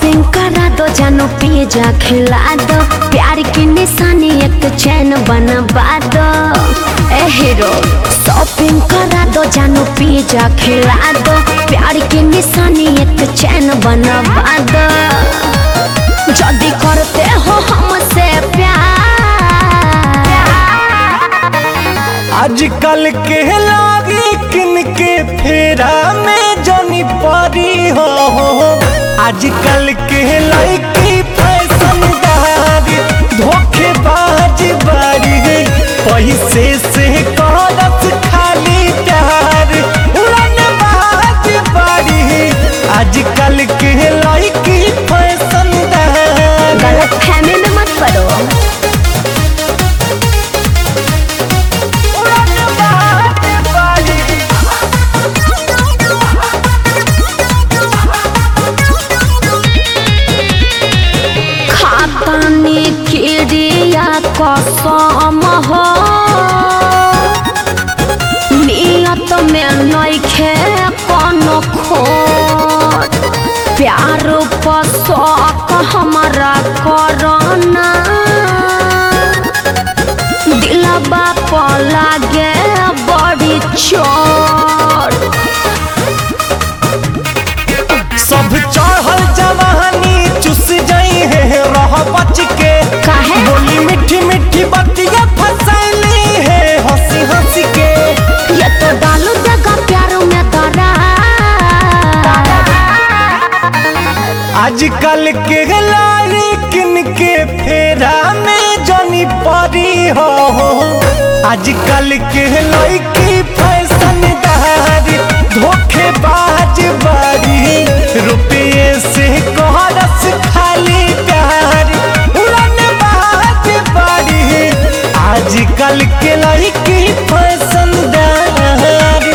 Shopping करा दो जानो पिज्जा खिला दो प्यार की निशानी एक चैन बनवा दो ए हीरो शॉपिंग करा दो जानो पिज्जा खिला दो प्यार की निशानी एक चैन बनवा दो जल्दी करते हो हमसे प्यार आजकल के लागी किनके फेरा में जनी परी हो आजकल के लड़की फैशनदारी धोखेबाज बारी पैसे से करत खाली प्यार उड़न बाज बारी आजकल के लड़की फैशनदारी गलत फहमी में मत पड़ो उड़न बाज बारी खातानी किरिया कसम हो नियत में नइखे कोनो खोट प्यार पर शौक हमारा करना दिलबा पर लागे बड़ी चोट सब चढ़ल जवानी चुस जाई है रह बच के काहे? बोली मीठी मीठी बतिया फसैली है हंसी हंसी के ये तो डालू देगा प्यारों में तारा आजकल के लारी किन के फेरा में जनी परी हो आजकल के लड़की फैशनदारी धोखेबाज बारी रुपये से कोहरस खाली प्यार उड़न बाज बारी आजकल के लड़की फैशनदारी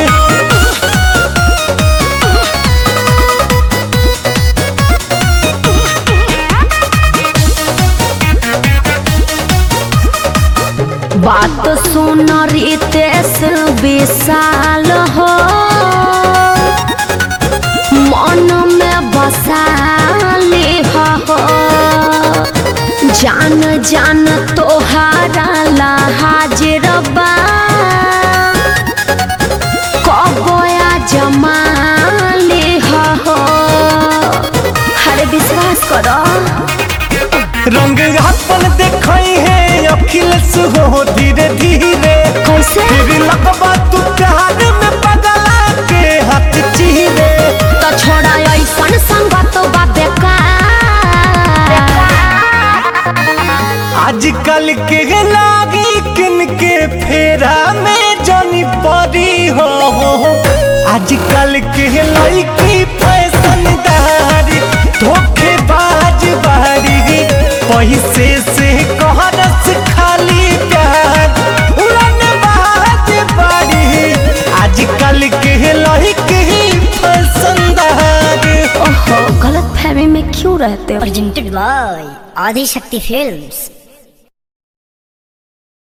बात सुन रितेश विशाल हो मन में बसाली हो जान जान तोहारा ला हाजिर बा कबोया जमाली हो हरे विश्वास करो रंग अपन देखई है अखिलेश हो धीरे धीरे कैसे फिर लगबा तू प्यार में पगला के हाथ चीरे तो छोड़ा ऐसन संगत बा बेकार आजकल के लागी किन के फेरा में जनी परी हो आजकल के लड़की फैशनदारी धोखेबाज बारी पैसे से कहरस खाली प्यार उड़न बाज बारी आजकल के लड़की फैशनदारी ओहो गलत फहमी में क्यों रहते हो presented by Adi Shakti Films.